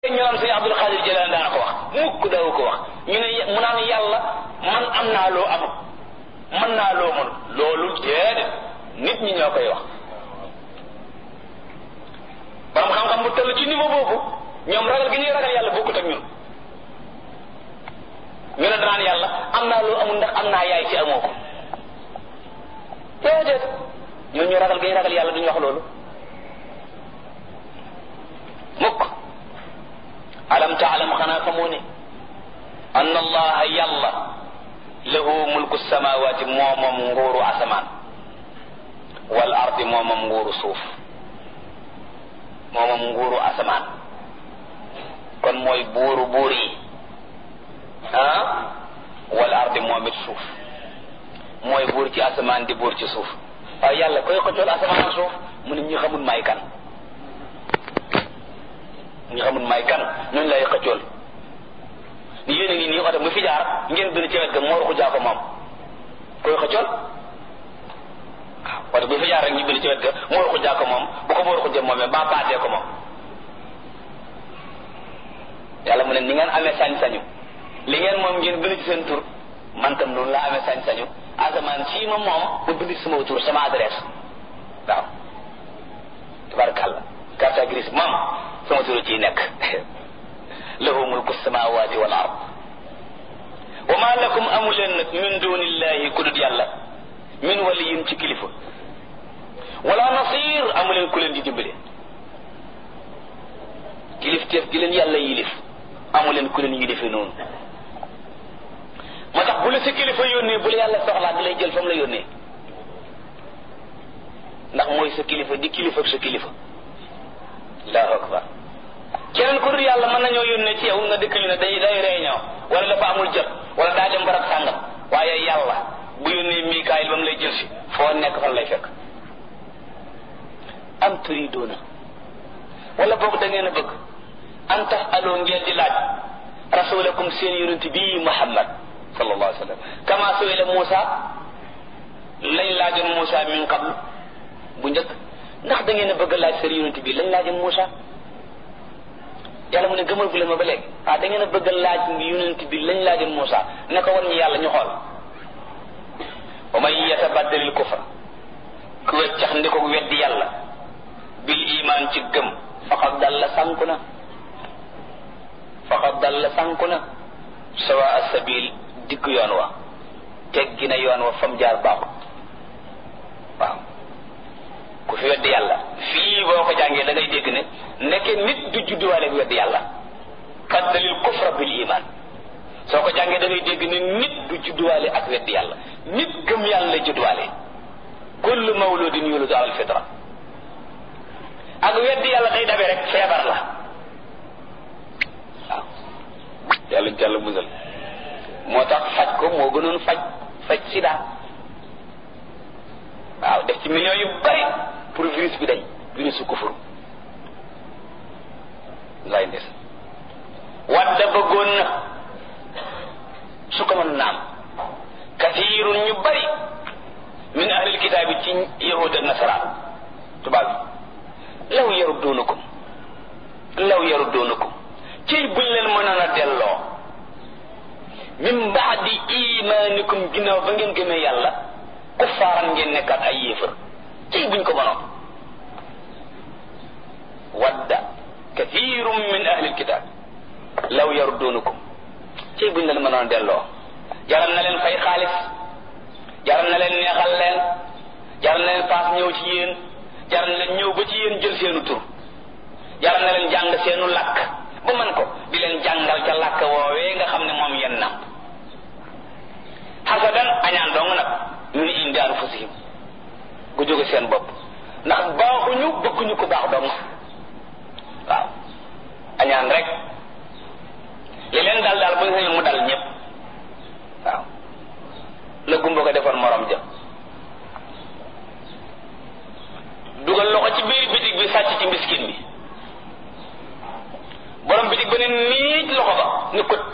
ñu naan sëñ Abdul Xaadir Jilaan daana ko wax mukk daawu ko wax ñu ne mu naan yàlla man am naa loo amul mën naa loo mënul loolu déedéet nit ñi ñoo koy wax borom xam-xam bu toll ci niveau boobu ñoom ragal gi ñuy ragal yàlla bokkut ak ñun ñu ne danaan yàlla am naa loo amul ndax am naa yaay ci amoo ko déedéet ñooñu ragal gi ñuy ragal yàlla duñu wax loolu mukk alam taalam xanaa xamoo ne an allaha yàlla lahu mulku samawati moomam nguuru asamaan wal ardi moomam nguuru suuf moomam nguuru asamaan kon mooy buuru buur yi ah wal ardi moom it suuf mooy buur ci asamaan di buur ci suuf waaye yàlla koy xëccool asamaan ak suuf mu ne ñi xamul may kan ñi xamul may kan ñooñu lay xëccool ni yéen a ngi nii oto mu fi jaar ngeen bind ci wet ga moo ruxu jaa ko moom koy xëccool waaw oto bu fi jaar rek ñu bind ci wet ga moo ruxu jaa ko moom bu ko moo ruxu jëm moomee ba baatee ko moom yàlla mu ne ni ngeen amee sañ-sañu li ngeen moom ngeen bind ci seen tur man tam noonu laa amee sañ-sañu asamaan sii ma moom ma bind ci sama tur sama adresse waaw tabarakàllah carte grise moom sama turu ciy nekk lahu mulku samawati wal ard wa ma lakum amu leen nag min dunillahi ku dut yàlla min waliyin ci kilifa wala nasir amu leen ku leen di dimbale kilif teef gi leen yàlla yilif amu leen ku leen yilife noonu moo tax bu la sa kilifa yónnee bu la yàlla soxlaa di lay jël fa mu la yónnee ndax mooy sa kilifa di kilifa ak sa kilifa allahu akbar keneen ku dul yàlla mën nañoo yónnee ci yow nga dëkk ñu ne day day réunion wala dafa amul jot wala daa dem barab sàngam waaye yàlla bu yónnee Mikaayil ba mu lay jël si foo nekk fan lay fekk am turidoona wala boog da ngeen a bëgg an tax aloo ngeen di laaj rasulakum seen yonent bii Muhammad sallallahu alayhi wa sallam kama suila Muusa lañ laajoon Muusa min qablu bu njëkk ndax da ngeen a bëgg laaj seen yonent bii lañ laajoon Muusa yàlla mu ne gëmal gu leen ma ba léegi ah da ngeen a bëgg laaj yonent bi lañ laajoon Muusa ne ko wan ñu yàlla ñu xool wa man yatabaddalil kufra ku weccax ndi ko weddi yàlla bil iman ci gëm faqad dalla sànku na faqad dalla sànku na sawa asabil digg yoon wa teggi na yoon wa fam jaar baaxut waaw ku fi weddi yàlla fii boo ko jàngee da ngay dégg ne nekke nit du judduwaale ak weddi yàlla faddalil kufra bil iman soo ko jàngee da ngay dégg ne nit du judduwaale ak weddi yàlla nit gëm yàlla lay judduwaale kullu mawludin yuladu ala alfitra ak weddi yàlla day dabe rek feebar la waaw yàlla jàll musal moo tax faj ko moo gënoon faj faj sida waaw def ci millions yu bari pour virus bi dañ virus su kufur lay ndes wadda bëggoon na su ko mën naam kathirun ñu bari min ahlil kitaabi ci yahud ak nasaraan tubaab bi law yarudduunakum law yarudduunakum ciy buñ leen mënoon a delloo min baadi imaanikum ginnaaw ba ngeen gëmee yàlla kuffaaran ngeen nekkaat ay yéefar ciy buñ ko mënoon wadda kathirun min ahlil kitaab law yarudduunakum ciy buñ leen mënoon a delloo jaral na leen fay xaalis jaral na leen neexal leen jaral na leen paas ñëw ci yéen jaral na leen ñëw ba ci yéen jël seenu tur jaral na leen jàng seenu làkk ba man ko di leen jàngal ca làkk woowee nga xam ne moom yenn nam xasadan añaan dong nag min indi anfusihim gu jóge seen bopp ndax baaxuñu bëgguñu ko baax dong waaw añaan rek li leen dal daal bu ñu sañoon mu dal ñëpp waaw la gumba ko defoon morom ja dugal loxo ci biir bitig bi sàcc ci miskin bi borom bitig ba ne niij loxo ba ne ko